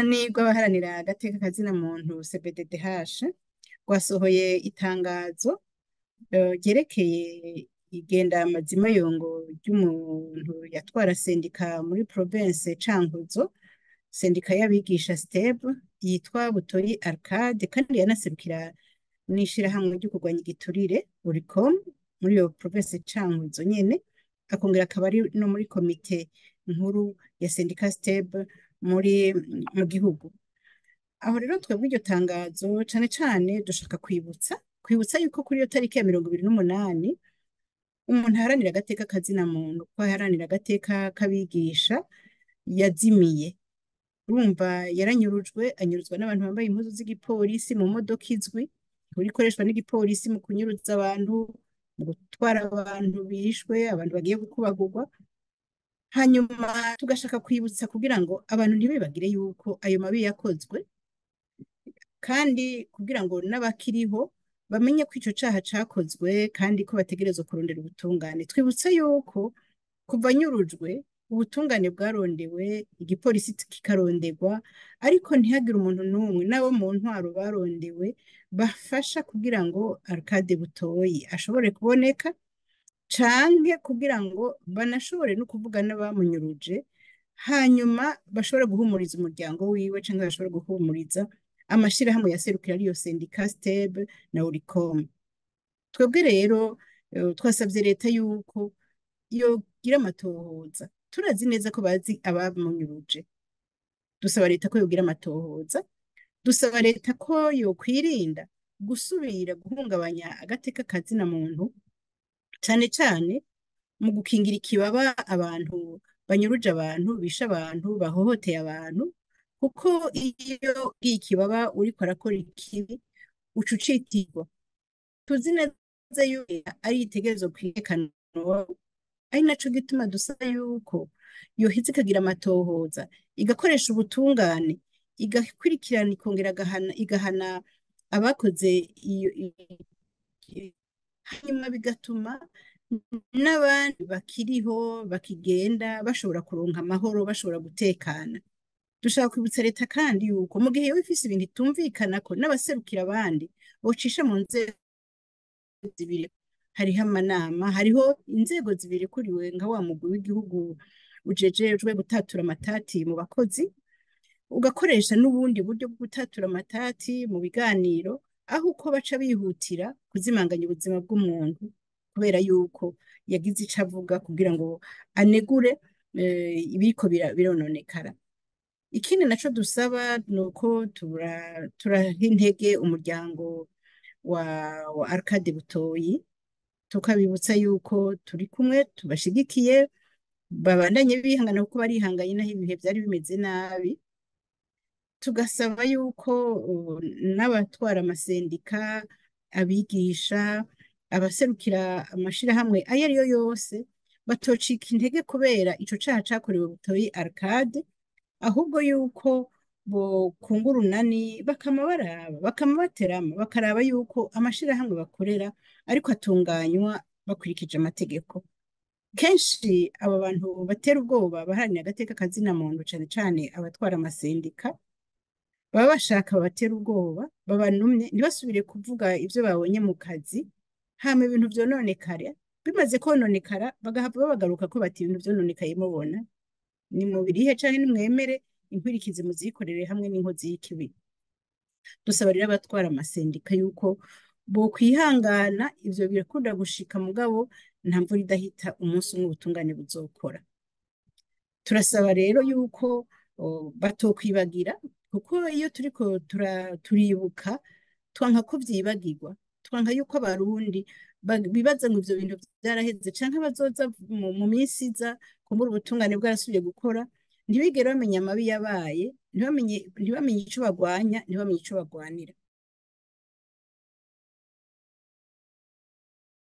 urunani rw'abaharanira agateka kazina muntu CBDDH rwasohoye itangazo eh, ryerekeye igenda amazima yongo ry'umuntu yatwara sendika muri province Cankuzo sendika y'abigisha STEB yitwa Butoyi Arcade kandi yanaserukira n'ishirahamwe ryo kurwanya igiturire Uricom muri iyo province Cankuzo nyene akongera akaba ari no muri komite nkuru ya sendika STEB muri mu gihugu aho rero twebwe iryo tangazo cane cane dushaka kwibutsa kwibutsa yuko kuri iyo tariki ya mirongo ibiri n'umunani umuntu aharanira agateka kazina muntu ko aharanira agateka k'abigisha yazimiye urumva yaranyurujwe anyuruzwa n'abantu bambaye impuzu z'igipolisi mu modoka izwi ihora ikoreshwa n'igipolisi mu kunyuruza abantu mu gutwara abantu bishwe abantu bagiye gukubagurwa hanyuma tugashaka kwibutsa kugira ngo abantu ntibibagire yuko ayo mabi yakozwe kandi kugira ngo n'abakiriho bamenye ko ico caha cakozwe kandi ko bategerezwa kurondera ubutungane twibutsa yuko kuva anyurujwe ubutungane bwarondewe igipolisi kikaronderwa ariko ntihagire umuntu n'umwe n'abo mu ntwaro barondewe bafasha kugira ngo Arcade Butoyi ashobore kuboneka canke kugira ngo banashobore no kuvuga n'abamunyuruje hanyuma bashobore guhumuriza umuryango wiwe canke bashobore guhumuriza amashirahamwe yaserukira ariyo sendika STEB na Uricom twebwe rero eh, twasavye leta yuko yogira amatohoza turazi neza ko bazi abamunyuruje dusaba leta ko yogira amatohoza dusaba leta ko yokwirinda gusubira guhungabanya agateka kazina muntu cane cane mu gukingira ikibaba abantu banyuruje abantu bishe abantu bahohoteye abantu kuko iyo ugiye ikibaba uriko arakora ikibi uca ucitirwa tuzi neza yuko ari itegerezo kwerekana ari naco gituma dusaba yuko yoheza ikagira amatohoza igakoresha ubutungane igakurikirana ikongera agahana igahana abakoze iyo i- hanyuma bigatuma n'abandi bakiriho bakigenda bashobora kuronka amahoro bashobora gutekana dushaka kwibutsa leta kandi yuko mu gihe yoba ifise ibintu itumvikanako n'abaserukira abandi bocisha mu nzego zibiri hariho amanama hariho inzego zibiri kuriwe nka wa mugwi w'igihugu ujejejwe gutatura amatati mu bakozi ugakoresha n'ubundi buryo bwo gutatura amatati mu biganiro aho uko baca bihutira kuzimanganya ubuzima bw'umuntu kubera yuko yagize ico avuga kugira ngo anegure eh, ibiriko bira- birononekara ikindi naco dusaba ni uko tura- turaha intege umuryango wa, wa Arcade Butoyi tukabibutsa yuko turi kumwe tubashigikiye babandanye bihangana kuko barihanganye naho ibihe vyari bimeze nabi tugasaba yuko uh, n'abatwara amasendika abigisha abaserukira amashirahamwe ayo ari yo yose batocika intege kubera ico caha cakorewe Butoyi Arcade ahubwo yuko bokunga urunani bakama baraba bakama baterama bakaraba yuko amashirahamwe bakorera ariko atunganywa bakurikije amategeko kenshi aba bantu batera ubwoba baharanira agateka kazina muntu cane cane abatwara amasendika baba bashaka babatera ubwoba babanumye ntibasubire kuvuga ivyo babonye mu kazi hama ibintu vyononekara bimaze kononekara bagahava babagaruka ko bati ibintu vyononekaye mubona ni mubirihe canke nimwemere inkwirikizi muzikorere hamwe n'inkozi y'ikibi dusaba rero abatwara amasendika yuko bokwihangana ivyo birakunda gushika mugabo nta mvura idahita umunsi umwe ubutungane buzokora turasaba rero yuko o, batokwibagira kuko iyo turiko tura- turibuka twanka ko vyibagirwa twanka yuko abarundi ba- bibaza ngo ivyo bintu vyaraheze canke bazoza mu mu minsi iza kumbura ubutungane bwarasubiye gukora ntibigere bamenya amabi yabaye ntibamenye ntibamenye ico bagwanya ntibamenye ico bagwanira